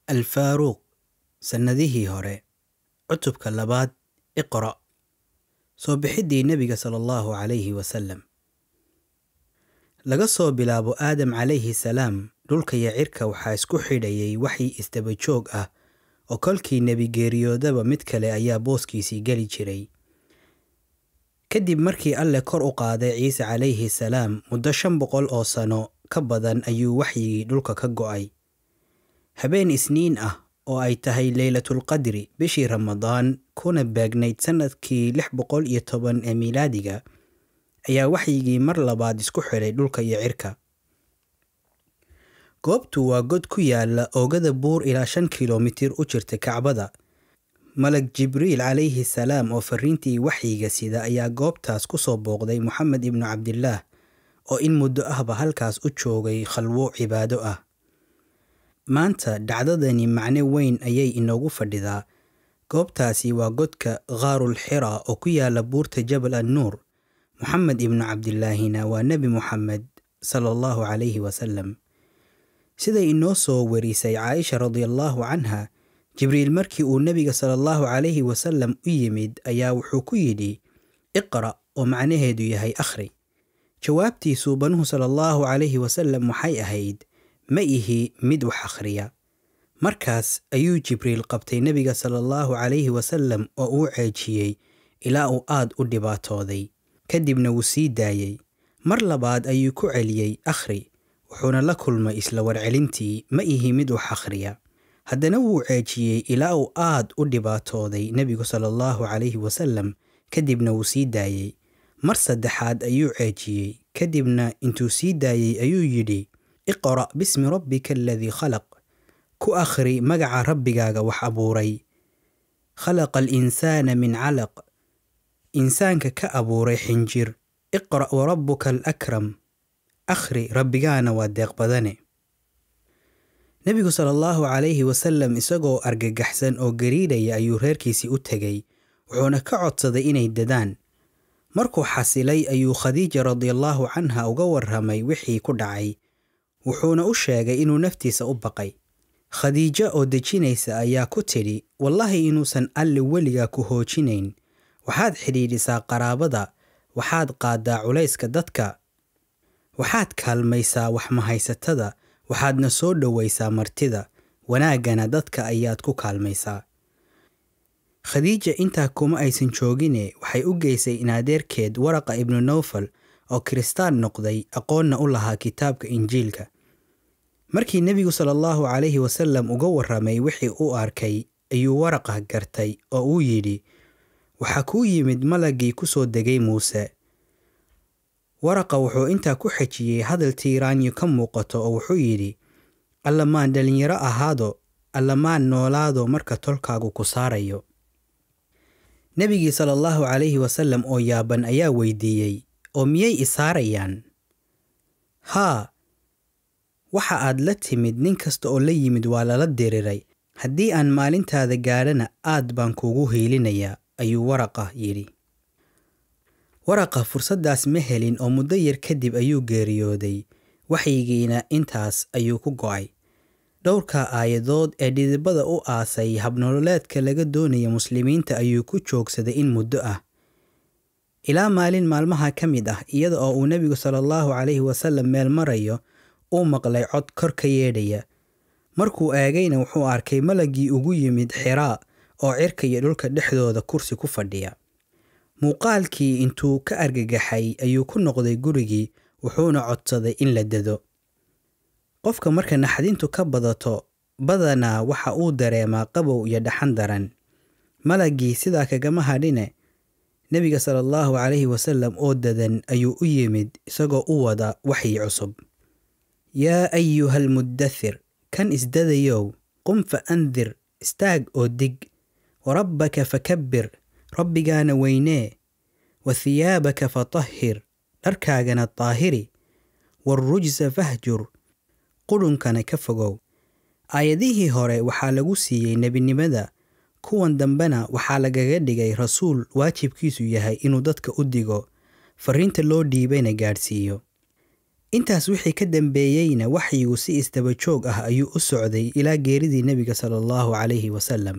alfaaruuq sannadihii hore cutubka labaad iqra' soo bixiddii nebiga sala allahu calayhi wasalam laga soo bilaabo aadam calayhi salaam dhulka iyo cirka waxaa isku xidhayay waxii isdaba joog ah oo kolkii nebi geeriyoodaba mid kale ayaa booskiisii geli jiray kadib markii alle kor u qaaday ciise calayhi salaam muddo shan boqol oo sano ka badan ayuu waxyigii dhulka ka go'ay habeen isniin ah oo ay tahay leylatulqadri bishii ramadaan kuna beegnayd sannadkii lix boqol iyo toban ee miilaadiga ayaa waxyigii mar labaad isku xidhay dhulka iyo cirka goobtu waa god ku yaala oogada buur ilaa shan kilomitir u jirta kacbada malag jibriil calayhi salaam oo fariintii waxyiga sida ayaa goobtaas ku soo booqday moxamed ibnu cabdillaah oo in muddo ahba halkaas u joogay khalwo cibaado ah maanta dhacdadani macno weyn ayay inoogu fadhidaa goobtaasi waa godka khaarul xira oo ku yaala buurta jabal annuur moxamed ibnu cabdilaahina waa nebi moxamed sala allahu calayhi wasalam siday inoo soo warisay caaisha radiallaahu canha jibriil markii uu nebiga sala allahu calayhi wasalam u yimid ayaa wuxuu ku yidhi iqra' oo macnaheedu yahay akhri jawaabtiisuu banuhu sala allahu calayhi wasalam waxay ahayd ma ihi mid wax akhriya markaas ayuu jibriil qabtay nebiga sala allahu calayhi wasalam oo uu ceejiyey ilaa uu aad u dhibaatooday kadibna wuu sii daayey mar labaad ayuu ku celiyey akhri wuxuuna la kulmay isla warcelintii ma ihi mid wax akhriya haddana wuu ceejiyey ilaa uu aad u dhibaatooday nebigu sala allahu calayhi wasalam kadibna wuu sii daayey mar saddexaad ayuu ceejiyey kadibna intuu sii daayey ayuu yidhi iqra' bismi rabbika aladii khalaq ku akhri magaca rabbigaaga wax abuuray khalaqa alinsaana min calaq insaanka ka abuuray xinjir iqra' warabbuka alakram akhri rabbigaana waa deeq badane nebigu sala allahu calayhi wasalam isagoo argagaxsan oo gariidhaya ayuu reerkiisii u tegey wuxuuna ka codsaday inay dadaan markuu xasilay ayuu khadiija radiallaahu canha uga warramay wixii ku dhacay wuxuuna u sheegay inuu naftiisa u baqay khadiijo oo dejinaysa ayaa ku tidhi wallaahi inuusan alle weligaa ku hoojinayn waxaad xidhiidhisaa qaraabada waxaad qaaddaa culayska dadka waxaad kaalmaysaa waxmahaysatada waxaadna soo dhowaysaa martida wanaaggana dadka ayaad ku kaalmaysaa khadiija intaa kuma aysan joogine waxay u geysay in adeerkeed waraqa ibnu nowfal oo kiristaan noqday aqoonna u lahaa kitaabka injiilka markii nebigu sala allahu calayhi wasalam uga warramay wixii u arkay ayuu waraqa gartay oo uu yidhi waxaa kuu yimid malagii ku soo degay muuse waraqa wuxuu intaa ku xejiyey hadal tiiraanyo ka muuqato oo wuxuu yidhi allamaan dhallinyaro ahaado allamaan noolaado marka tolkaagu ku saarayo nebigii sala allahu calayhi wasalam oo yaaban ayaa weydiiyey oo miyay isaarayaan haa waxa aad la timid nin kasta oo la yimid waa lala diriray haddii aan maalintaada gaadhana aad baan kuugu hiilinayaa ayuu waraqa yidhi waraqa fursaddaas ma helin oo muddo yar kadib ayuu geeriyooday waxyigiina intaas ayuu ku go'ay dhowrka aayadood ee dhidibada u aasay habnololeedka laga doonaya muslimiinta ayuu ku joogsaday in muddo ah ilaa maalin maalmaha ka mid ah iyada oo uu nebigu sala allahu calayhi wasalam meel marayo uu maqlay cod kor ka yeedhaya markuu eegayna wuxuu arkay malagii ugu yimid xiraa oo cirka iyo dhulka dhexdooda kursi ku fadhiya muuqaalkii intuu ka argagaxay ayuu ku noqday gurigii wuxuuna codsaday in la dado qofka marka naxdintu ka badato badanaa waxa uu dareemaa qabow iyo dhaxan daran malagii sidaa kagama hadhine nebiga sala allahu calayhi wasalam oo dadan ayuu u yimid isagoo u wada waxyi cusub yaa ayuha almuddathir kan isdadayow qum fa andir istaag oo dig warabbaka fakabbir rabbigaana weynee wa hiyaabaka fatahhir dharkaagana daahiri waarrujsa fahjur qudhunkana ka fogow aayadihii hore waxaa lagu siiyey nebinimada kuwan dambena waxaa lagaga dhigay rasuul waajibkiisu yahay inuu dadka u digo fariinta loo dhiibayna gaadhsiiyo intaas wixii ka dambeeyeyna waxyigu si isdaba joog ah ayuu u socday ilaa geeridii nebiga sala allahu calayhi wasalam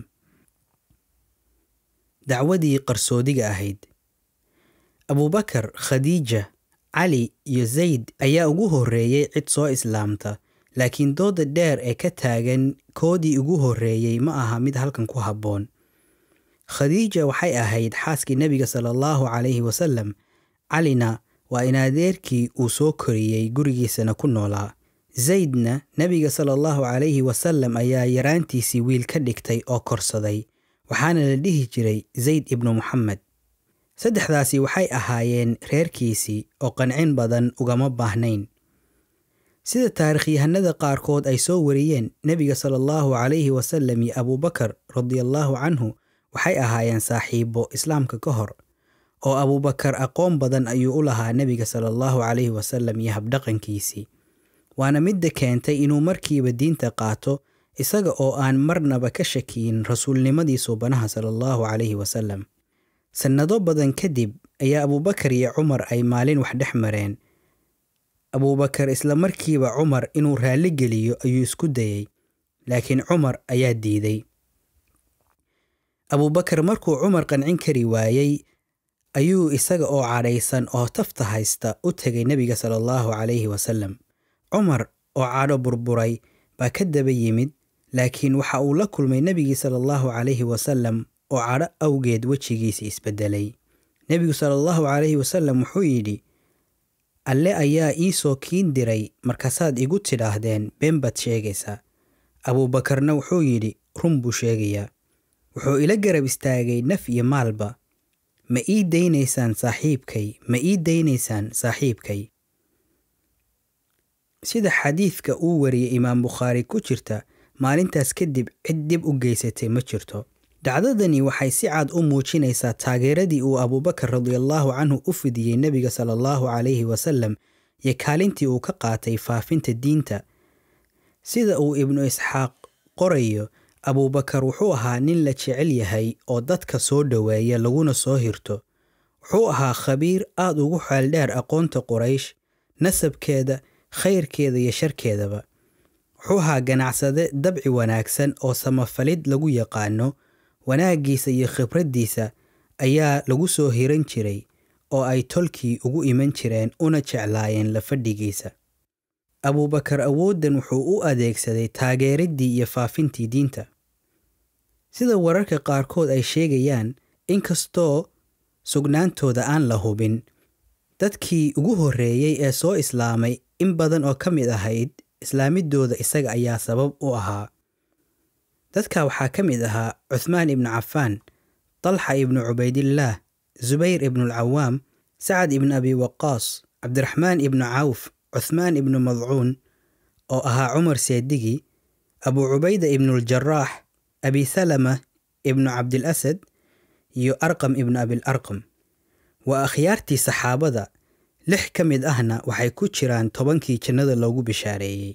dacwadii qarsoodiga ahayd abuubakar khadiija cali iyo zayd ayaa ugu horreeyey cid soo islaamta laakiin dooda dheer ee ka taagan koodii ugu horreeyey ma aha mid halkan ku habboon khadiija waxay ahayd xaaskii nebiga sala allahu calayhi wasalam calina waa in adeerkii uu soo koriyey gurigiisana ku noolaa zaydna nebiga sala allahu calayhi wasalam ayaa yaraantiisii wiil ka dhigtay oo korsaday waxaana la dhihi jiray zayd ibnu moxamed saddexdaasi waxay ahaayeen reerkiisii oo qancin badan ugama baahnayn sida taarikhyahanada qaarkood ay soo wariyeen nebiga sala allahu calayhi wasalam iyo abuubakar radiallahu canhu waxay ahaayeen saaxiibo islaamka ka hor oo abuubakar aqoon badan ayuu u lahaa nebiga sala allahu calayhi wasalam iyo habdhaqankiisii waana midda keentay inuu markiiba diinta qaato isaga oo aan marnaba ka shakiyin rasuulnimadii suubanaha sala allahu calayhi wasalam sannado badan kadib ayaa abuubakar iyo cumar ay maalin wax dhex mareen abuubakar isla markiiba cumar inuu raalli geliyo ayuu isku dayey laakiin cumar ayaa diiday abuubakar markuu cumar qancin kari waayey ayuu isaga oo cadhaysan oo tafta haysta u tegay nebiga sala allahu calayhi wasalam cumar oo cadho burburay baa ka daba yimid laakiin waxa uu la kulmay nebigii sala allahu calayhi wasalam oo cadho awgeed wejigiisa isbedelay nebigu sala allahu calayhi wasalam wuxuu yidhi alle ayaa ii soo kiin diray markaasaad igu tidhaahdeen been baad sheegaysaa abuubakarna wuxuu yidhi run buu sheegayaa wuxuu ila garab istaagay naf iyo maalba ma ii daynaysaan saaxiibkay ma ii daynaysaan saaxiibkay sida xadiidka uu wariyey imaam bukhaari ku jirta maalintaas kadib cid dib u geysatay ma jirto dhacdadani waxay si cad u muujinaysaa taageeradii uu abuubakar radiallahu canhu u fidiyey nebiga sala allahu calayhi wasalam iyo kaalintii uu ka qaatay faafinta diinta sida uu ibnu isxaaq qorayo abuubakar wuxuu ahaa nin la jecel yahay oo dadka soo dhoweeya laguna soo hirto wuxuu ahaa khabiir aad ugu xeeldheer aqoonta quraysh nasabkeeda khayrkeeda iyo sharkeedaba wuxuu ahaa ganacsade dabci wanaagsan oo samafalid lagu yaqaano wanaaggiisa iyo khibraddiisa ayaa lagu soo hiran jiray oo ay tolkii ugu iman jireen una jeclaayeen la fadhigiisa abuubakar awooddan wuxuu u adeegsaday taageeriddii iyo faafintii diinta sida wararka qaarkood ay sheegayaan inkastoo sugnaantooda aan la hubin dadkii ugu horreeyey ee soo islaamay in badan oo ka mid ahayd islaamidooda isaga ayaa sabab u ahaa dadka waxaa ka mid ahaa cuthmaan ibnu cafaan talxa ibnu cubaydillaah zubayr ibnualcawaam sacad ibnu abi waqaas cabdiraxmaan ibnu cawf cuthmaan ibnu madcuun oo ahaa cumar seedigi abuu cubayda ibnuuljaraax abi salama ibnu cabdilasad iyo arqam ibnu abil arqam waa akhyaartii saxaabada lix ka mid ahna waxay ku jiraan tobankii jannada loogu bishaareeyey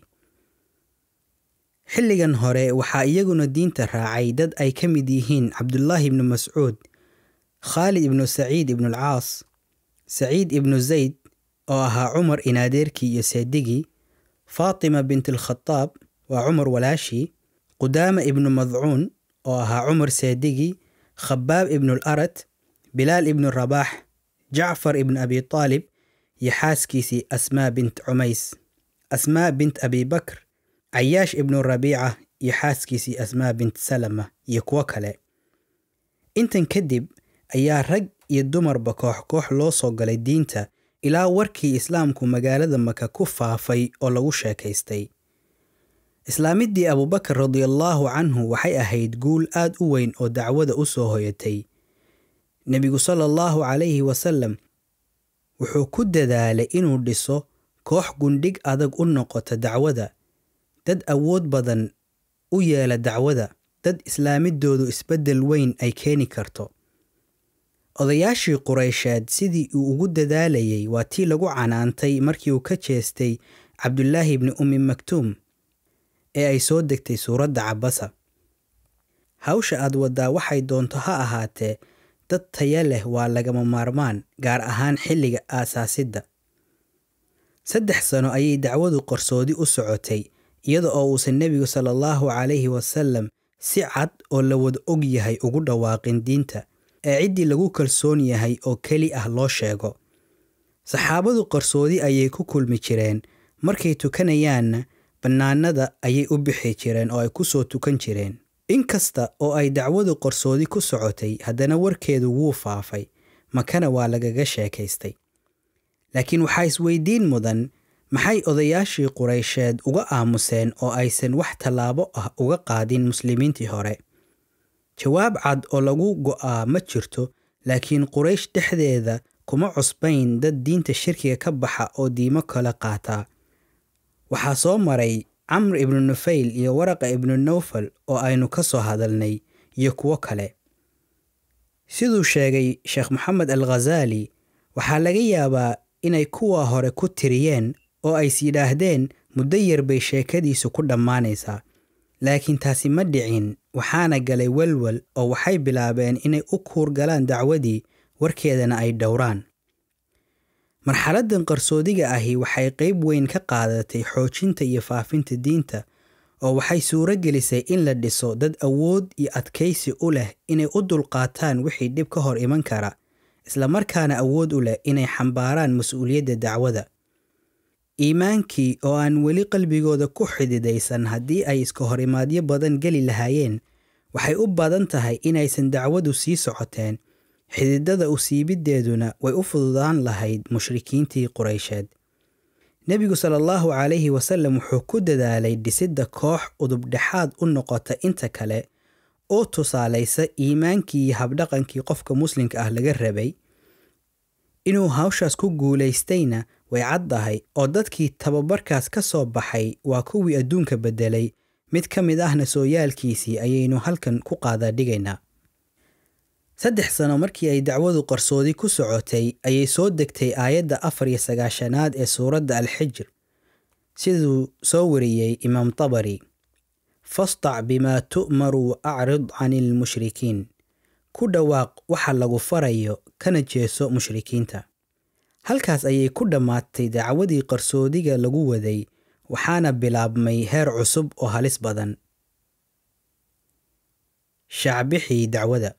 xilligan hore waxaa iyaguna diinta raacay dad ay ka mid yihiin cabdullaahi ibnu mascuud khaalid ibnu saciid ibnualcaas saciid ibnu zayd oo ahaa cumar inaadeerkii iyo seedigii faatima bint alkhataab waa cumar walaashii qudaama ibnu madcuun oo ahaa cumar seedigii khabaab ibnu alarat bilaal ibnu rabaax jacfar ibnu abi taalib iyo xaaskiisii asmaa bint cumays asmaa bint abi bakr cayaash ibnu rabiica iyo xaaskiisii asmaa bint salama iyo kuwo kale intan kadib ayaa rag iyo dumarba koox koox loo soo galay diinta ilaa warkii islaamku magaalada maka ku faafay oo lagu sheekaystay islaamiddii abuubakar radiallaahu canhu waxay ahayd guul aad u weyn oo dacwada u soo hoyatay nebigu sala allahu calayhi wasalam wuxuu ku dadaalay inuu dhiso koox gundhig adag u noqota dacwada dad awood badan u yeela dacwada dad islaamidoodu isbeddel weyn ay keeni karto odayaashii quraysheed sidii uu ugu dadaalayay waa tii lagu canaantay markii uu ka jeestay cabdulaahi ibni ummi maktuum ee ay soo degtay suuradda cabasa hawsha aad waddaa waxay doonto ha ahaatee dad taya leh waa lagama maarmaan gaar ahaan xilliga aasaasidda saddex sano ayay dacwadu qarsoodi u socotay iyada oo uusan nebigu sala allahu calayhi wasalam si cad oo la wada og yahay ugu dhawaaqin diinta ee ciddii lagu kalsoon yahay oo keli ah loo sheego saxaabadu qarsoodi ayay ku kulmi jireen markay tukanayaanna bannaanada ayay u bixi jireen oo ay ku soo tukan jireen inkasta oo ay dacwadu qarsoodi ku socotay haddana warkeedu wuu faafay makana waa lagaga sheekaystay laakiin waxaa isweydiin mudan maxay odayaashii quraysheed uga aamuseen oo aysan wax tallaabo ah uga qaadin muslimiintii hore jawaab cad oo lagu go'aa ma jirto laakiin quraysh dhexdeeda kuma cusbayn dad diinta shirkiga ka baxa oo diimo kale qaataa waxaa soo maray camr ibnu nufayl iyo waraqa ibnu nawfal oo aynu ka soo hadalnay iyo kuwo kale siduu sheegay sheekh moxamed al khazaali waxaa laga yaabaa inay kuwa hore ku tiriyeen oo ays yidhaahdeen muddo yar bay sheekadiisu ku dhammaanaysaa laakiin taasi ma dhicin waxaana galay welwel oo waxay bilaabeen inay u kuur galaan dacwadii warkeedana ay dhowraan marxaladdan qarsoodiga ahi waxay qayb weyn ka qaadatay xoojinta iyo faafinta diinta oo waxay suuro gelisay in la dhiso dad awood iyo adkaysi u leh inay u dulqaataan wixii dhib ka hor iman kara islamarkaana awood u leh inay xambaaraan mas-uuliyadda dacwada iimaankii oo aan weli qalbigooda ku xididaysan haddii ay iska horimaadyo badan geli lahaayeen waxay u badan tahay inaysan dacwadu sii socoteen xididada usiibiddeeduna way u fududaan lahayd mushrikiintii quraysheed nebigu sala allahu calayhi wasallam wuxuu ku dadaalay dhisidda koox udubdhexaad u noqota inta kale oo tusaalaysa iimaankii iyo habdhaqankii qofka muslimka ah laga rabay inuu hawshaas ku guulaystayna way caddahay oo dadkii tababarkaas ka soo baxay waa kuwii adduunka beddelay mid ka mid ahna sooyaalkiisii ayaynu halkan ku qaadadhigaynaa saddex sano markii ay dacwadu qarsoodi ku socotay ayay soo degtay aayadda afar iyo sagaashanaad ee suuradda alxijr siduu soo wariyey imaam tabari fastac bimaa tu'maru wa acrid cani ilmushrikiin ku dhawaaq waxa lagu farayo kana jeeso mushrikiinta halkaas ayay ku dhammaatay dacwadii qarsoodiga lagu waday waxaana bilaabmay heer cusub oo halis badan shacbixii dacwada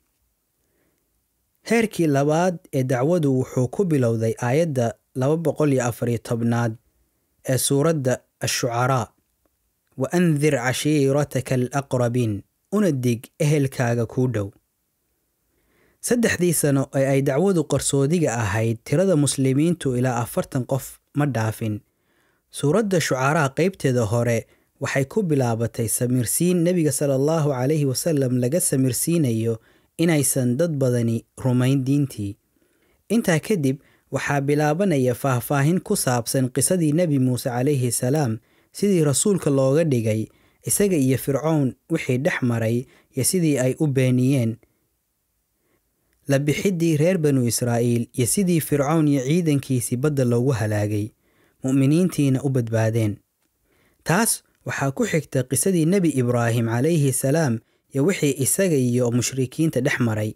heerkii labaad ee dacwadu wuxuu ku bilowday aayadda laba boqol iyo afariyo tobnaad ee suuradda ashucaraa wa andir cashiirataka alaqrabiin una dig ehelkaaga kuu dhow saddexdii sano ee ay dacwadu qarsoodiga ahayd tirada muslimiintu ilaa afartan qof ma dhaafin suuradda shucaraa qaybteeda hore waxay ku bilaabatay samirsiin nebiga sala allahu calayhi wasalam laga samirsiinayo inaysan dad badani rumayn diintii intaa kadib waxaa bilaabanaya faahfaahin ku saabsan qisadii nebi muuse calayhi salaam sidii rasuulka looga dhigay isaga iyo fircown wixii dhex maray iyo sidii ay u beeniyeen la bixiddii reer banu israa'iil iyo sidii fircown iyo ciidankiisii badda loogu halaagay mu'miniintiina u badbaadeen taas waxaa ku xigta qisadii nebi ibraahim calayhi salaam iyo wixii isaga iyo mushrikiinta dhex maray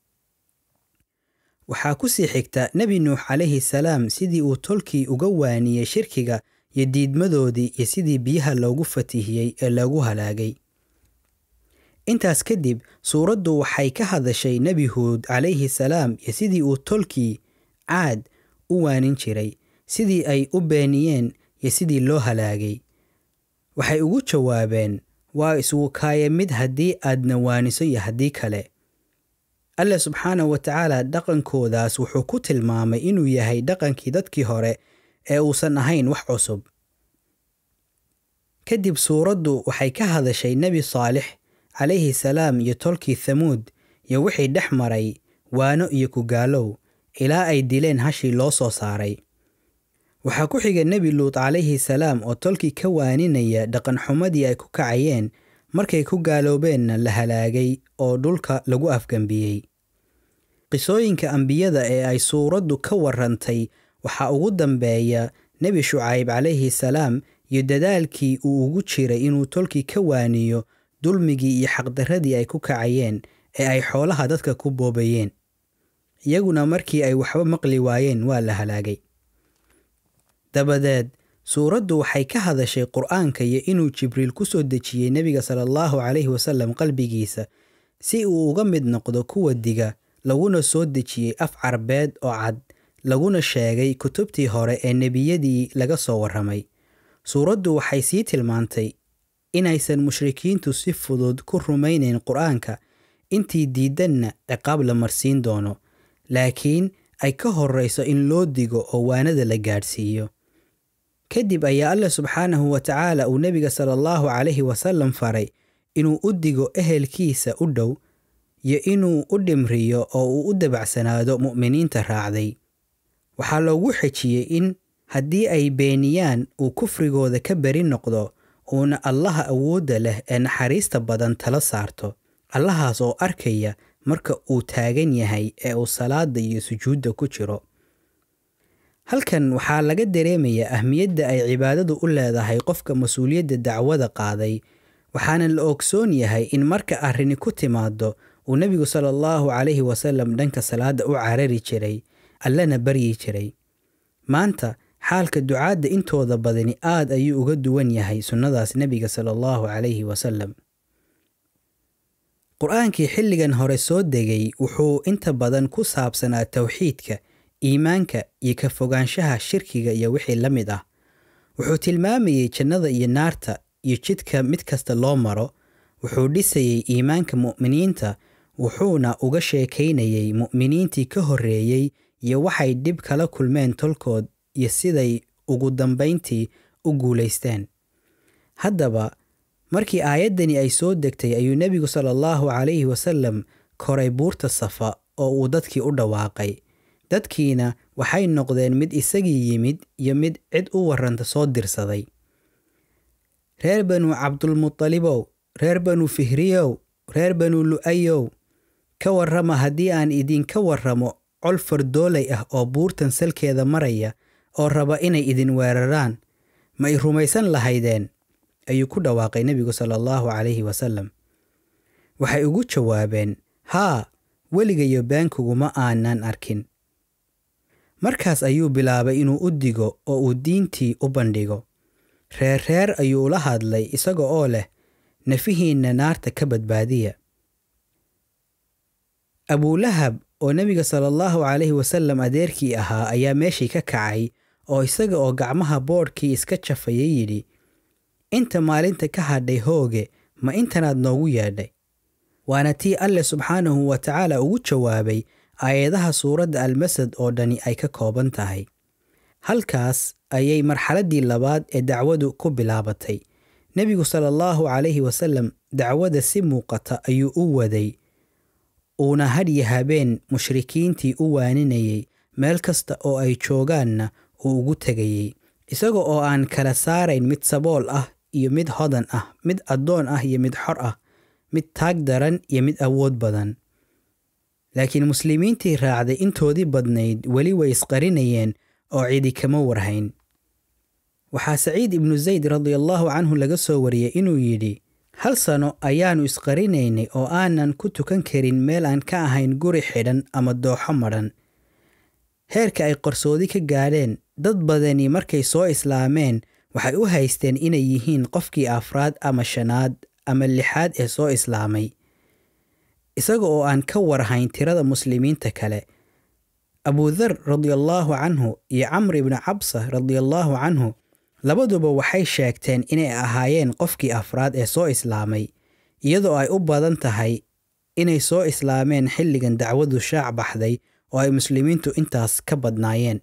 waxaa ku sii xigta nebi nuux calayhi salaam sidii uu tolkii uga waaniyey shirkiga iyo diidmadoodii iyo sidii biyaha loogu fatihiyey ee loogu halaagay intaas kadib suuraddu waxay ka hadashay nebi huud calayhi salaam iyo sidii uu tolkii caad u waanin jiray sidii ay u beeniyeen iyo sidii loo halaagay waxay ugu jawaabeen waa iswukaaya mid haddii aadna waaniso iyo haddii kale alle subxaanahu wa tacaala dhaqankoodaas wuxuu ku tilmaamay inuu yahay dhaqankii dadkii hore ee uusan ahayn wax cusub kadib suuraddu waxay ka hadashay nebi saalix calayhi salaam iyo tolkii thamuud iyo wixii dhex maray waano iyo kugaalow ilaa ay dileen hashii loo soo saaray waxaa ku xiga nebi luut calayhi salaam oo tolkii ka waaninaya dhaqanxumadii ay ku kacayeen markay ku gaaloobeenna la halaagay oo dhulka lagu afgembiyey qisooyinka ambiyada ee ay suuraddu ka warrantay waxaa ugu dambeeya nebi shucayb calayhi salaam iyo dadaalkii uu ugu jiray inuu tolkii ka waaniyo dulmigii iyo xaqdarradii ay ku kacayeen ee ay xoolaha dadka ku boobayeen iyaguna markii ay waxba maqli waayeen waa la halaagay dabadeed suuraddu waxay ka hadashay qur'aanka iyo inuu jibriil ku soo dejiyey nebiga sala allahu calayhi wasallam qalbigiisa si uu uga mid noqdo kuwa diga laguna soo dejiyey af carbeed oo cad laguna sheegay kutubtii hore ee nebiyadii laga soo warramay suuraddu waxay sii tilmaantay inaysan mushrikiintu si fudud ku rumaynayn qur'aanka intii diidanna ciqaab la marsiin doono laakiin ay ka horrayso in loo digo oo waanada la gaadhsiiyo kadib ayaa allah subxaanahu wa tacaala uu nebiga sala allahu calayhi wasallam faray inuu u digo ehelkiisa u dhow iyo inuu u dhimriyo oo uu u dabacsanaado mu'miniinta raacday waxaa loogu xejiyey in haddii ay beeniyaan uu kufrigooda ka beri noqdo uuna allaha awoodda leh ee naxariista badan tala saarto allahaas oo arkaya marka uu taagan yahay ee uu salaada iyo sujuudda ku jiro halkan waxaa laga dareemayaa ahmiyadda ay cibaadadu u leedahay qofka mas-uuliyadda dacwada qaaday waxaana la ogsoon yahay in marka arrini ku timaado uu nebigu sala allahu calayhi wasallam dhanka salaadda u carari jiray allana baryi jiray maanta xaalka ducaadda intooda badani aad ayuu uga duwan yahay sunnadaas nebiga sala allahu calayhi wasallam qur-aankii xilligan hore soo degay wuxuu inta badan ku saabsanaa towxiidka iimaanka iyo ka fogaanshaha shirkiga iyo wixii la mid ah wuxuu tilmaamayey jannada iyo naarta iyo jidka mid kasta loo maro wuxuu dhisayey iimaanka mu'miniinta wuxuuna uga sheekaynayey mu'miniintii ka horreeyey iyo waxay dhib kala kulmeen tolkood iyo siday ugu dambayntii u guulaysteen haddaba markii aayaddani ay soo degtay ayuu nebigu sala allahu calayhi wasallam koray buurta safa oo uu dadkii u dhawaaqay dadkiina waxay noqdeen mid isagii yimid iyo mid cid u warranta soo dirsaday reer banu cabdulmutalibow reer banu fihriyow reer banu lu'ayow ka warrama haddii aan idinka warramo col fardoolay ah oo buurtan salkeeda maraya oo raba inay idin weeraraan ma y rumaysan lahaydeen ayuu ku dhawaaqay nebigu sala allahu calayhi wasallam waxay ugu jawaabeen haa weligayo beenkuguma aanan arkin markaas ayuu bilaabay inuu u digo oo uu diintii u bandhigo reer reer ayuu ula hadlay isaga oo leh nafihiinna naarta ka badbaadiya abuulahab oo nebiga sala allahu calayhi wasallam adeerkii ahaa ayaa meeshii ka kacay oo isaga oo gacmaha boodhkii iska jafaya yidhi inta maalinta ka hadhay hooge ma intanaad noogu yeedhay waana tii alleh subxaanahu wa tacaala ugu jawaabay aayadaha suuradda almasad oo dhani ay ka kooban tahay halkaas ayay marxaladdii labaad ee dacwadu ku bilaabatay nebigu sala allahu calayhi wasallam dacwada si muuqata ayuu u waday uuna hadhyo habeen mushrikiintii u waaninayey meel kasta oo ay joogaanna uu ugu tegayey isaga oo aan kala saarayn mid sabool ah iyo mid hodan ah mid addoon ah iyo mid xor ah mid taag daran iyo mid awood badan laakiin muslimiintii raacday intoodii badnayd weli way isqarinayeen oo cidi kama warhayn waxaa saciid ibnu zayd radiallahu canhu laga soo wariyey inuu yidhi hal sano ayaannu isqarinaynay oo aanan ku tukan karin meel aan ka ahayn guri xidhan ama dooxo madhan heerka ay qarsoodi ka gaadheen dad badani markay soo islaameen waxay u haysteen inay yihiin qofkii afraad ama shanaad ama lixaad ee soo islaamay isaga oo aan ka warhayn tirada muslimiinta kale abudar radiallaahu canhu iyo camr ibni cabsa radiallaahu canhu labaduba waxay sheegteen inay ahaayeen qofkii afraad ee soo islaamay iyadoo ay u badan tahay inay soo islaameen xilligan dacwadu shaac baxday oo ay muslimiintu intaas ka badnaayeen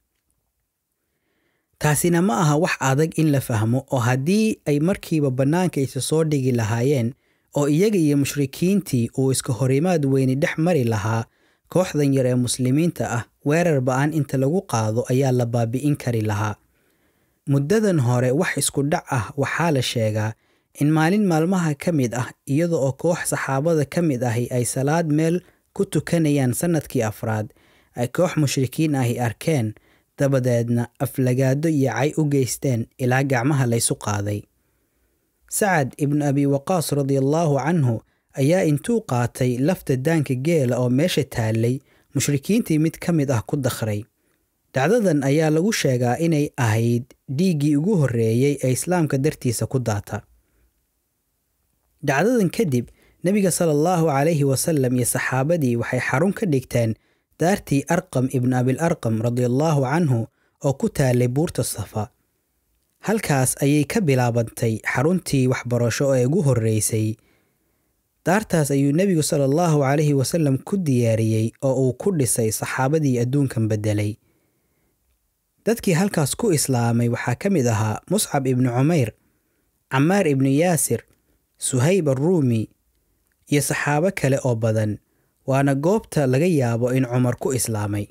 taasina ma aha wax adag in la fahmo oo haddii ay markiiba bannaanka isa soo dhigi lahaayeen oo iyaga iyo mushrikiintii uu iska horimaad weyni dhex mari lahaa kooxdan yar ee muslimiinta ah weerar ba-an inta lagu qaado ayaa la baabi'in kari lahaa muddadan hore wax isku dhac ah waxaa la sheegaa in maalin maalmaha ka mid ah iyada oo koox saxaabada ka mid ahi ay salaad meel ku tukanayaan sannadkii afraad ay koox mushrikiin ahi arkeen dabadeedna aflagaado iyo cay u geysteen ilaa gacmaha laysu qaaday sacad ibnu abi waqaas radiallaahu canhu ayaa intuu qaatay lafta daanka geela oo meesha taallay mushrikiintii mid ka mid ah ku dakhray dhacdadan ayaa lagu sheegaa inay ahayd dhiiggii ugu horreeyey ee islaamka dartiisa ku daata dhacdadan kadib nebiga sala allahu calayhi wasalam iyo saxaabadii waxay xarun ka dhigteen daartii arqam ibnu abil arqam radiallaahu canhu oo ku taalay buurta safa halkaas ayay ka bilaabantay xaruntii waxbarasho ee ugu horreysay daartaas ayuu nebigu sala allahu calayhi wasalam ku diyaariyey oo uu ku dhisay saxaabadii adduunkan beddelay dadkii halkaas ku islaamay waxaa ka mid ahaa muscab ibnu cumayr camaar ibnu yaasir suhayb arruumi iyo saxaabo kale oo badan waana goobta laga yaabo in cumar ku islaamay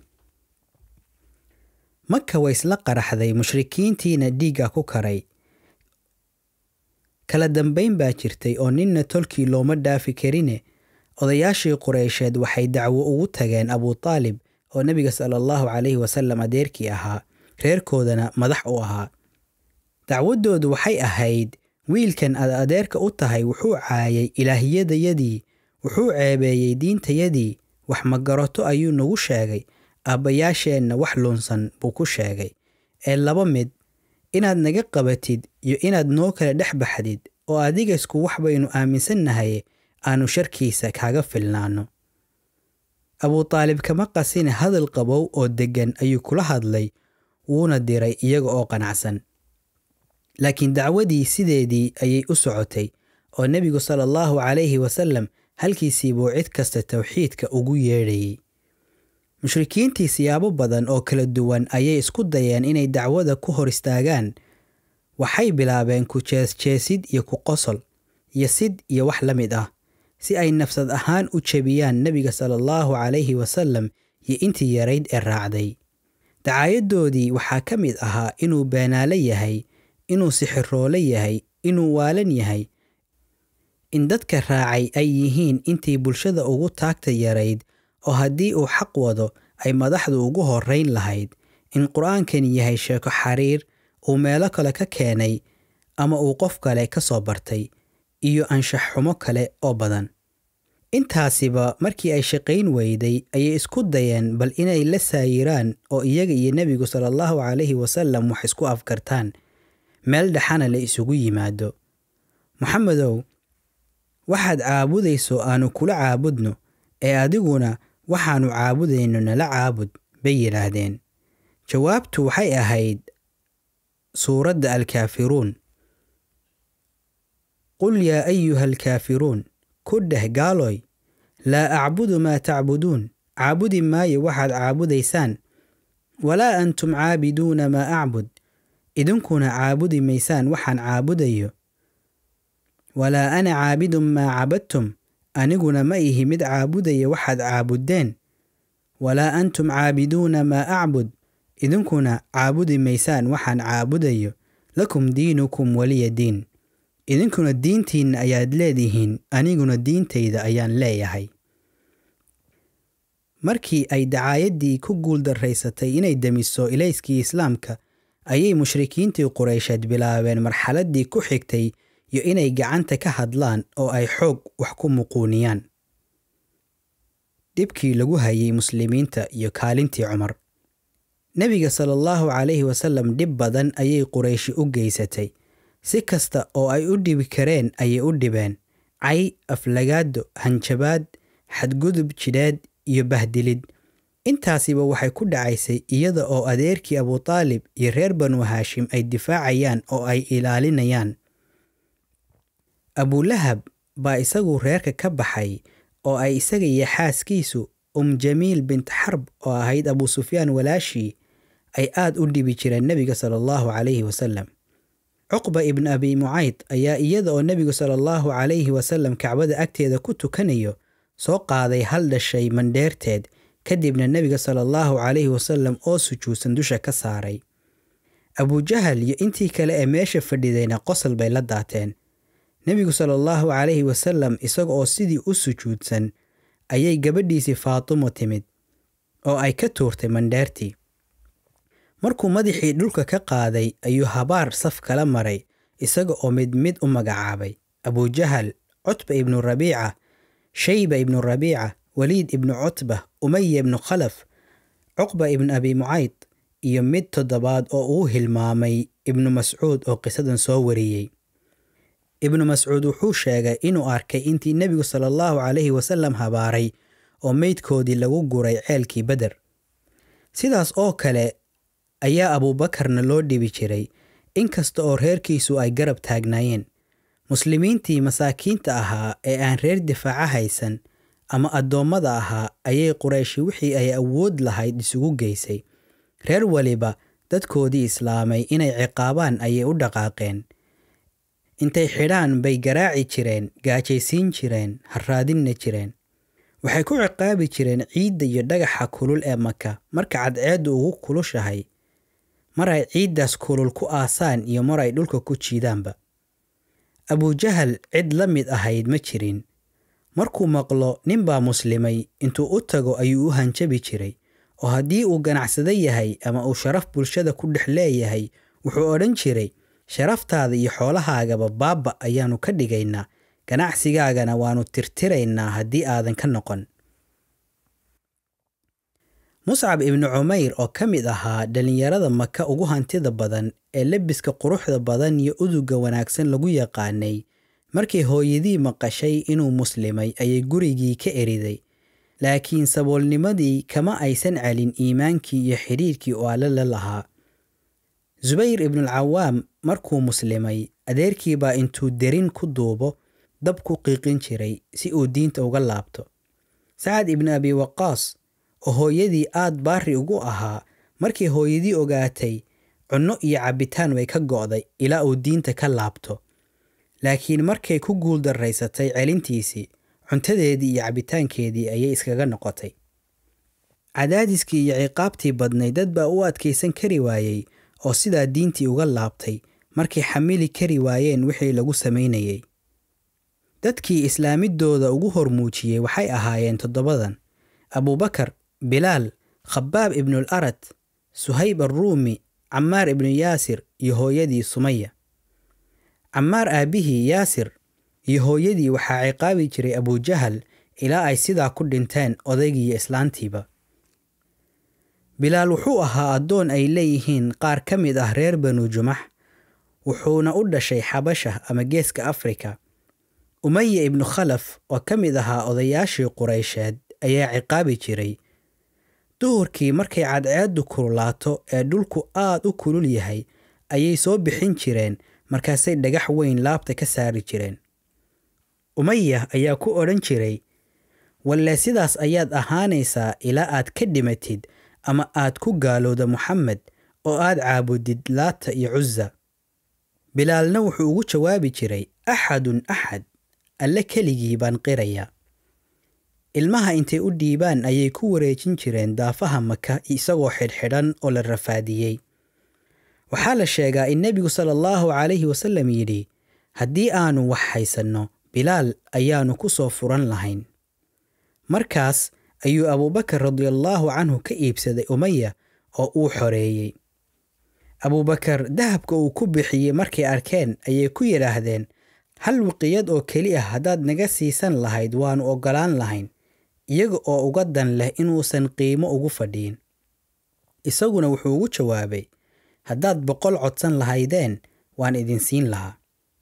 maka way isla qaraxday mushrikiintiina dhiigga ku karay kala dambayn baa jirtay oo ninna tolkii looma dhaafi karine odayaashii qureysheed waxay dacwo ugu tageen abutaalib oo nebiga sala allahu calayhi wasalam adeerkii ahaa reerkoodana madax u ahaa dacwaddoodu waxay ahayd wiilkan aad adeerka u tahay wuxuu caayay ilaahiyadayadii wuxuu ceebeeyey diintayadii wax magarato ayuu nagu sheegay aabbayaasheenna wax lunsan buu ku sheegay ee laba mid inaad naga qabatid iyo inaad noo kala dhex baxdid oo adigasku wax baynu aaminsannahay aanu sharkiisa kaaga filnaanno abutaalib kama qasine hadal qabow oo deggan ayuu kula hadlay wuuna diray iyaga oo qanacsan laakiin dacwadii sideedii ayay u socotay oo nebigu sala allahu calayhi wasalam halkiisii buu cid kasta towxiidka ugu yeedhayey mushrikiintii siyaabo badan oo kala duwan ayay isku dayeen inay dacwada ku hor istaagaan waxay bilaabeen ku jeesjeesid iyo ku qosol iyo sid iyo wax la mid ah si ay nafsad ahaan u jebiyaan nebiga sala allahu calayhi wasalam iyo intii yarayd ee raacday dacaayadoodii waxaa ka mid ahaa inuu beenaale yahay inuu sixiroole yahay inuu waalan yahay in dadka raacay ay yihiin intii bulshada ugu taagta yarayd oo haddii uu xaq wado ay madaxdu ugu horrayn lahayd in qur-aankani yahay sheeko xariir uu meelo kale ka keenay ama uu qof kale ka soo bartay iyo anshax xumo kale oo badan intaasiba markii ay shaqayn weyday ayay isku dayeen bal inay la saayiraan oo iyaga iyo nebigu sala allahu calayhi wasalam wax isku afkartaan meel dhexana la isugu yimaado moxamedow waxaad caabudayso aanu kula caabudno ee adiguna waxaannu caabudayno nala caabud bay yidhaahdeen jawaabtu waxay ahayd suuradda alkaafiruun qul yaa ayuha alkaafiruun ku dheh gaaloy laa acbudu maa tacbuduun caabudi maayo waxaad caabudaysaan walaa antum caabiduuna maa acbud idinkuna caabudi maysaan waxaan caabudayo walaa ana caabidun maa cabadtum aniguna ma ihi mid caabudaya waxaad caabuddeen walaa antum caabiduuna maa acbud idinkuna caabudi maysaan waxaan caabudayo lakum diinukum waliya diin idinkuna diintiinna ayaad leedihiin aniguna diintayda ayaan leeyahay markii ay dacaayaddii ku guuldarraysatay inay demiso ilayskii islaamka ayay mushrikiintii qureysheed bilaabeen marxaladdii ku xigtay iyo inay gacanta ka hadlaan oo ay xoog wax ku muquuniyaan dhibkii lagu hayay muslimiinta iyo kaalintii cumar nebiga sala allahu calayhi wasalam dhib badan ayay qurayshi u geysatay si kasta oo ay u dhibi kareen ayay u dhibeen cay aflagaado hanjabaad xadgudub jidheed iyo bahdilid intaasiba waxay ku dhacaysay iyada oo adeerkii abutaalib iyo reer banu haashim ay difaacayaan oo ay ilaalinayaan abulahab baa isagu reerka ka baxay oo ay isaga iyo xaaskiisu um jamiil bint xarb oo ahayd abu sufyaan walaashii ay aad u dhibi jireen nebiga sala allahu calayhi wasalam cuqba ibn abi mucayd ayaa iyada oo nebigu sala allahu calayhi wasalam kacbada agteeda ku tukanayo soo qaaday hal dhashay mandheerteed kadibna nebiga sala allahu calayhi wasalam oo sujuudsan dusha ka saaray abujahal iyo intii kale ee meesha fadhidayna qosol bay la daateen nebigu sala allahu calayhi wasalam isaga oo sidii u sujuudsan ayay gabadhiisii faatimo timid oo ay ka tuurtay mandheertii markuu madaxii dhulka ka qaaday ayuu habaar saf kala maray isaga oo mid mid u magacaabay abujahal cutba ibnu rabiica shayba ibnu rabiica waliid ibnu cutba umaya ibnu khalaf cuqba ibnu abi mucayd iyo mid toddobaad oo uu hilmaamay ibnu mascuud oo qisadan soo wariyey ibnu mascuud wuxuu sheegay inuu arkay intii nebigu sala allahu calayhi wasallam habaaray oo meydkoodii lagu guray ceelkii beder sidaas oo kale ayaa abuubakarna loo dhibi jiray inkasta oo reerkiisu ay garab taagnaayeen muslimiintii masaakiinta ahaa ee aan reer difaaca haysan ama addoommada ahaa ayay qurayshi wixii ay awood lahayd isugu geysay reer weliba dadkoodii islaamay inay ciqaabaan ayay u dhaqaaqeen intay xidhaan bay garaaci jireen gaajaysiin jireen harraadinna jireen waxay ku ciqaabi jireen ciidda iyo dhagaxa kulul ee maka marka cadceeddu ugu kulushahay mar ay ciiddaas kulul ku aasaan iyo mar ay dhulka ku jiidaanba abujahal cid la mid ahayd ma jirin markuu maqlo ninbaa muslimay intuu u tago ayuu u hanjabi jiray oo haddii uu ganacsado yahay ama uu sharaf bulshada ku dhex leeyahay wuxuu odhan jiray sharaftaada iyo xoolahaagaba baabba ayaannu ka dhigaynaa ganacsigaagana waannu tirtiraynaa haddii aadan ka noqon muscab ibnu cumayr oo ka mid ahaa dhallinyarada maka ugu hantida badan ee lebiska quruxda badan iyo uduga wanaagsan lagu yaqaanay markii hooyadii maqashay inuu muslimay ayay gurigii ka eriday laakiin saboolnimadii kama aysan celin iimaankii iyo xidhiirkii oo alle la lahaa subayr ibnulcawaam markuu muslimay adeerkiibaa intuu derin ku duubo dab ku qiiqin jiray si uu diinta uga laabto sacad ibnu abi waqaas oo hooyadii aad baari ugu ahaa markii hooyadii ogaatay cunno iyo cabbitaan way ka go'day ilaa uu diinta ka laabto laakiin markay ku guuldarraysatay celintiisii cuntadeedii iyo cabbitaankeedii ayay iskaga noqotay cadaadiskii iyo ciqaabtii badnay dad baa u adkaysan kari waayey oo sidaa diintii uga laabtay markay xamili kari waayeen wixii lagu samaynayey dadkii islaamidooda ugu hormuujiyey waxay ahaayeen toddobadan abuubakar bilaal khabaab ibnul arad suhayb arruumi camaar ibnu yaasir iyo hooyadii sumaya camaar aabbihii yaasir iyo hooyadii waxaa ciqaabi jiray abujahal ilaa ay sidaa ku dhinteen odaygiiyo islaantiiba bilaal wuxuu ahaa addoon ay leeyihiin qaar ka mid ah reer banu jumax wuxuuna u dhashay xabasha ama geeska afrika umaya ibnu khalaf oo ka mid ahaa odayaashii quraysheed ayaa ciqaabi jiray duhurkii markay cadceeddu kululaato ee dhulku aad u kulul yahay ayay soo bixin jireen markaasay dhagax weyn laabta ka saari jireen umaya ayaa ku odhan jiray walle sidaas ayaad ahaanaysaa ilaa aad ka dhimatid ama aad ku gaalowda moxamed oo aad caabudid laata iyo cuza bilaalna wuxuu ugu jawaabi jiray axadun axad alle keligii baan qirayaa ilmaha intay u dhiibaan ayay ku wareejin jireen daafaha maka isagoo xidhxidhan oo la rafaadiyey waxaa la sheegaa in nebigu sala allahu calayhi wasallam yidhi haddii aanu wax haysanno bilaal ayaannu ku soo furan lahayn markaas ayuu abuubakar radiallaahu canhu ka iibsaday umaya oo uu xoreeyey abuubakar dahabka uu ku bixiyey markay arkeen ayay ku yidhaahdeen hal wiqiyad oo keli ah haddaad naga siisan lahayd waannu oggolaan lahayn iyaga oo uga dan leh inuusan qiimo ugu fadhiin isaguna wuxuu ugu jawaabay haddaad boqol codsan lahaydeen waan idin siin lahaa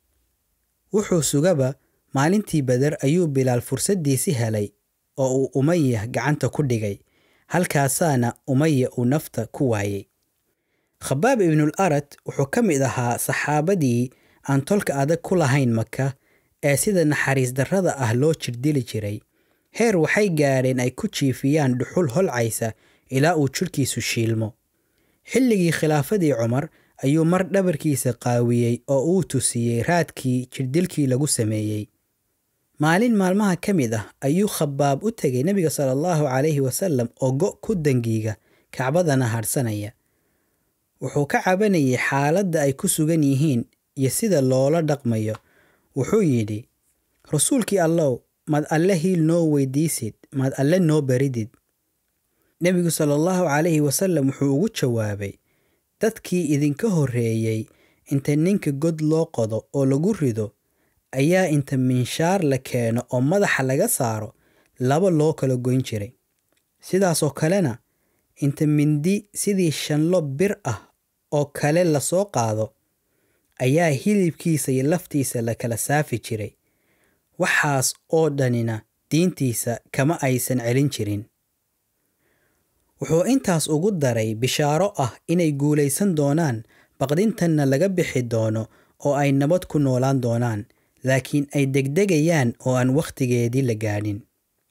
wuxuu sugaba maalintii beder ayuu bilaal fursaddiisi helay oo uu umaya gacanta ku dhigay halkaasaana umaya uu nafta ku waayey khabaab ibnul arad wuxuu ka mid ahaa saxaabadii aan tolka adag ku lahayn maka ee sida naxariis darrada ah loo jirdili jiray heer waxay gaadheen ay ku jiifiyaan dhuxul holcaysa ilaa uu jidhkiisu shiilmo xilligii khilaafadii cumar ayuu mar dhabarkiisa qaawiyey oo uu tusiyey raadkii jirdilkii lagu sameeyey maalin maalmaha ka mid ah ayuu khabaab u tegay nebiga sala allahu calayhi wasallam oo go' ku dangiiga kacbadana hadhsanaya wuxuu ka cabanayay xaaladda ay ku sugan yihiin iyo sida loola dhaqmayo wuxuu yidhi rasuulkii allow maad alle hiil noo weydiisid maad alle noo baridid nebigu sala allahu calayhi wasallam wuxuu ugu jawaabay dadkii idinka horreeyey inta ninka god loo qodo oo lagu rido ayaa inta minshaar la keeno oo madaxa laga saaro laba loo kala goyn jiray sidaasoo kalena inta mindi sidii shanlo bir ah oo kale lasoo qaado ayaa hilibkiisa iyo laftiisa la kala saafi jiray waxaas oo dhanina diintiisa kama aysan celin jirin wuxuu intaas ugu daray bishaaro ah inay guulaysan doonaan baqdintanna laga bixi doono oo ay nabad ku noolaan doonaan laakiin ay degdegayaan oo aan wakhtigeedii la gaadhin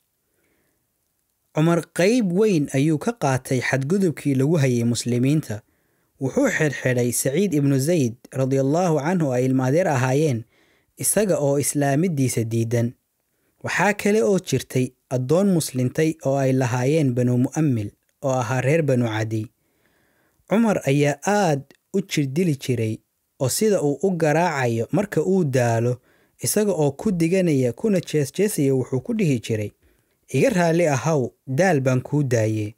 cumar qayb weyn ayuu ka qaatay xadgudubkii lagu hayay muslimiinta wuxuu xidhxidhay saciid ibnu zayd radiallaahu canhu ay ilmaadeer ahaayeen isaga oo islaamiddiisa diidan waxaa kale oo jirtay addoon muslintay oo ay lahaayeen banu mu'ammil oo ahaa reer banu cadiy cumar ayaa aad u jirdili jiray oo sida uu u garaacayo marka uu daalo isaga oo ku diganaya kuna jeesjeesaya wuxuu ku dhihi jiray iga raalli ahaw daal baan kuu daayey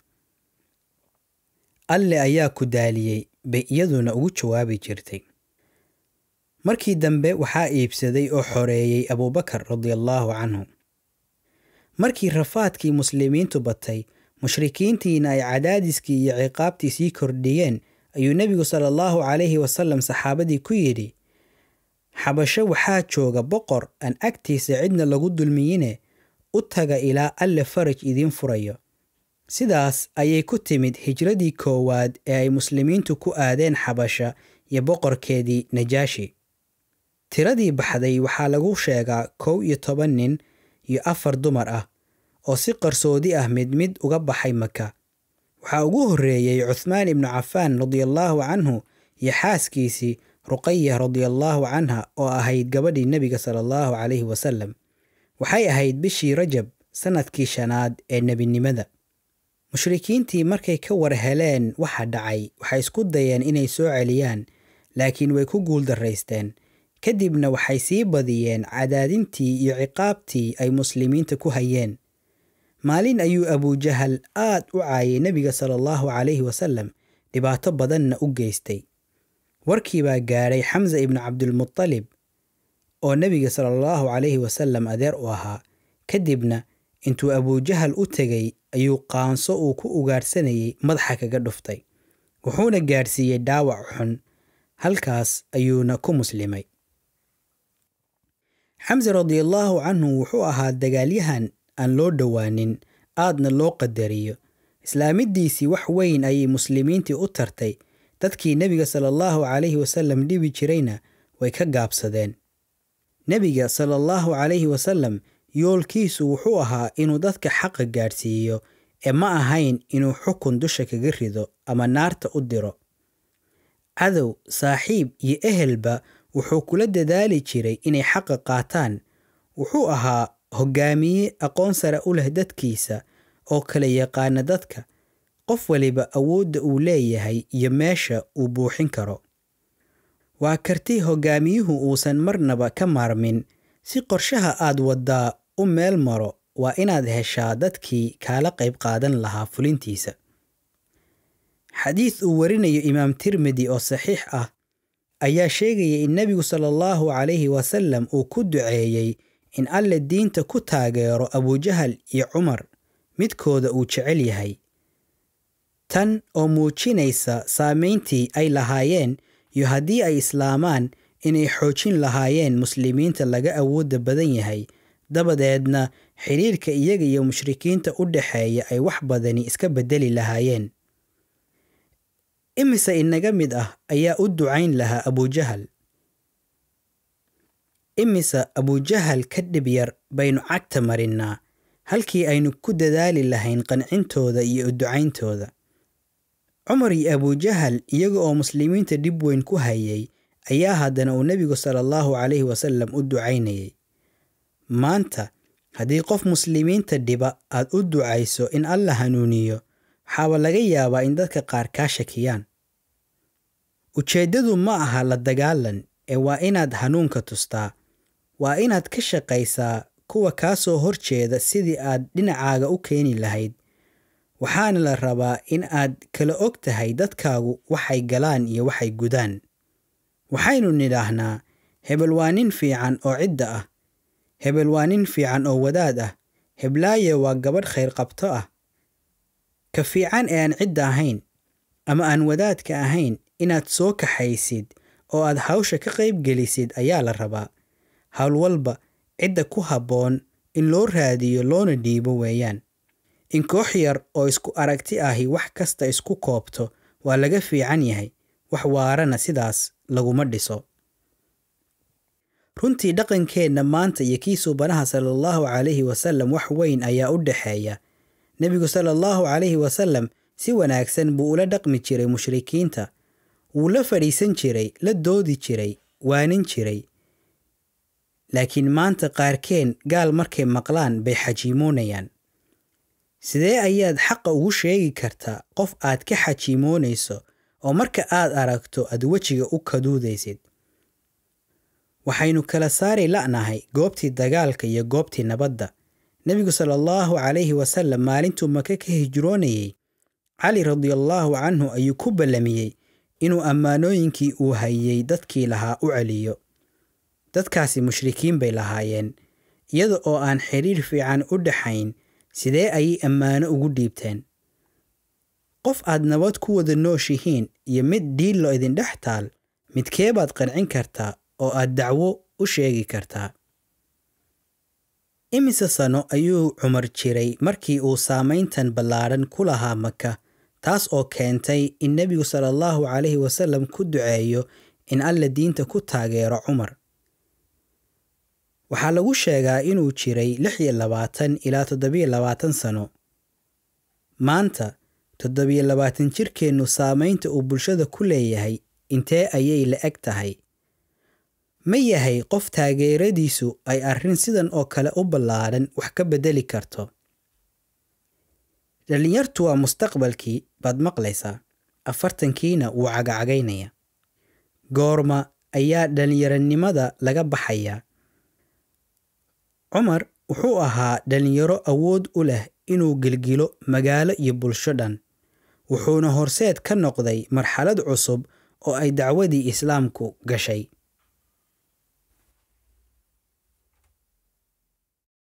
alle ayaa ku daaliyey bay iyaduna ugu jawaabi jirtay markii dambe waxaa iibsaday oo xoreeyey abuubakar radiallaahu canhu markii rafaadkii muslimiintu batay mushrikiintiina ay cadaadiskii iyo ciqaabtii sii kordhiyeen ayuu nebigu sala allahu calayhi wasalam saxaabadii ku yidhi xabasho waxaa jooga boqor aan agtiisa cidna lagu dulmiyine u taga ilaa alle faraj idiin furayo sidaas ayay ku timid hijradii koowaad ee ay muslimiintu ku aadeen xabasha iyo boqorkeedii najaashi tiradii baxday waxaa lagu sheegaa kow iyo toban nin iyo afar dumar ah oo si qarsoodi ah mid mid uga baxay maka waxaa ugu horreeyey cuthmaan ibnu cafaan radiallaahu canhu iyo xaaskiisii ruqaya radiallaahu canha oo ahayd gabadhii nebiga sala allahu calayhi wasalam waxay ahayd bishii rajab sannadkii shanaad ee nebinimada mushrikiintii markay ka war heleen waxa dhacay waxay isku dayeen inay soo celiyaan laakiin way ku guuldarraysteen kadibna waxay sii badiyeen cadaadintii iyo ciqaabtii ay muslimiinta ku hayeen maalin ayuu abujahal aad u caayay nebiga sala allahu calayhi wasalam dhibaato badanna u geystay warkii baa gaadhay xamsa ibnu cabdilmutalib oo nebiga sala allahu calayhi wasalam adeer u ahaa kadibna intuu abujahal u tegay ayuu qaanso uu ku ugaadhsanayay madaxa kaga dhuftay wuxuuna gaadhsiiyey dhaawac xun halkaas ayuuna ku muslimay xamse radiallaahu canhu wuxuu ahaa dagaalyahan aan loo dhowaanin aadna loo qadariyo islaamiddiisii wax weyn ayay muslimiintii u tartay dadkii nebiga sala allahu calayhi wasalam dhibi jirayna way ka gaabsadeen nebiga sala allahu calayhi wasalam yoolkiisu wuxuu ahaa inuu dadka xaqa gaadhsiiyo ee ma ahayn inuu xukun dusha kaga rido ama naarta u diro cadow saaxiib iyo ehelba wuxuu kula dadaali jiray inay xaqa qaataan wuxuu ahaa hoggaamiye aqoon sare u leh dadkiisa oo kala yaqaana dadka qof waliba awoodda uu leeyahay iyo meesha uu buuxin karo waa karti hoggaamiyuhu uusan marnaba ka maarmin si qorshaha aad waddaa u meel maro waa inaad heshaa dadkii kaala qayb qaadan lahaa fulintiisa xadiis uu warinayo imaam tirmidi oo saxiix ah ayaa sheegaya in nebigu sala allahu calayhi wasalam uu ku duceeyey in alle diinta ku taageero abujahal iyo cumar midkooda uu jecel yahay tan oo muujinaysa saamayntii ay lahaayeen iyo haddii ay islaamaan inay xoojin lahaayeen muslimiinta laga awoodda badan yahay dabadeedna xidhiirka iyaga iyo mushrikiinta u dhaxeeya ay wax badani iska beddeli lahaayeen imise inaga mid ah ayaa u ducayn lahaa abujahal imise abujahal ka dhib yar baynu cagta marinnaa halkii aynu ku dadaali lahayn qancintooda iyo u ducayntooda cumar iyo abujahal iyaga oo muslimiinta dhib weyn ku hayay ayaa haddana uu nebigu sala allahu calayhi wasalam u ducaynayay maanta haddii qof muslimiinta dhiba aad u ducayso in alla hanuuniyo waxaaba laga yaabaa in dadka qaar kaa shakiyaan ujeeddadu ma aha la dagaalan ee waa inaad hanuunka tustaa waa inaad ka shaqaysaa kuwa kaa soo horjeeda sidii aad dhinacaaga u keeni lahayd waxaana la rabaa in aad kala og tahay dadkaagu waxay galaan iyo waxay gudaan waxaynu nidhaahnaa hebel waa nin fiican oo cidda ah hebel waa nin fiican oo wadaad ah heblaaye waa gabadh khayr qabto ah ka fiican ee aan cidda ahayn ama aan wadaadka ahayn inaad soo kaxaysid oo aad hawsha ka qayb gelisid ayaa la rabaa hawl walba cidda ku habboon in loo raadiyo loona dhiibo weeyaan in koox yar oo isku aragti ahi wax kasta isku koobto waa laga fiican yahay wax waarana sidaas laguma dhiso runtii dhaqankeenna maanta iyo kii suubanaha sala allahu calayhi wasallam wax weyn ayaa u dhexeeya nebigu sala allahu calayhi wasallam si wanaagsan buu ula dhaqmi jiray mushrikiinta wuu la fadhiisan jiray la doodi jiray waanin jiray laakiin maanta qaarkeen gaal markay maqlaan bay xajiimoonayaan sidee ayaad xaqa ugu sheegi kartaa qof aad ka xajiimoonayso oo marka aad aragto aad wejiga u kaduudaysid waxaynu kala saari la'nahay goobtii dagaalka iyo goobtii nabadda nebigu sala allahu calayhi wasallam maalintuu maka ka hijroonayey cali radiallaahu canhu ayuu ku ballamiyey inuu ammaanooyinkii uu hayey dadkii lahaa u celiyo dadkaasi mushrikiin bay lahaayeen iyada oo aan xidhiir fiican u dhaxayn sidee ayay ammaano ugu dhiibteen qof aad nabad ku wada nooshihiin iyo mid dhiillo idindhex taal midkee baad qancin kartaa oo aad dacwo u sheegi kartaa imise sano ayuu cumar jiray markii uu saamayntan ballaadhan ku lahaa maka taas oo keentay in nebigu sala allahu calayhi wasallam ku duceeyo in alla diinta ku taageero cumar waxaa lagu sheegaa inuu jiray lix iyo labaatan ilaa toddobiyo labaatan sano maanta toddobiyo labaatan jirkeennu saamaynta uu bulshada ku leeyahay intee ayay la eg tahay ma yahay qof taageeradiisu ay arrin sidan oo kale u ballaadhan wax ka beddeli karto dhallinyartu waa mustaqbalkii baad maqlaysaa afartankiina wuu cagacagaynaya goorma ayaa dhallinyaronimada laga baxayaa cumar wuxuu ahaa dhallinyaro awood u leh inuu gelgilo magaalo iyo bulsho dhan wuxuuna horseed ka noqday marxalad cusub oo ay dacwadii islaamku gashay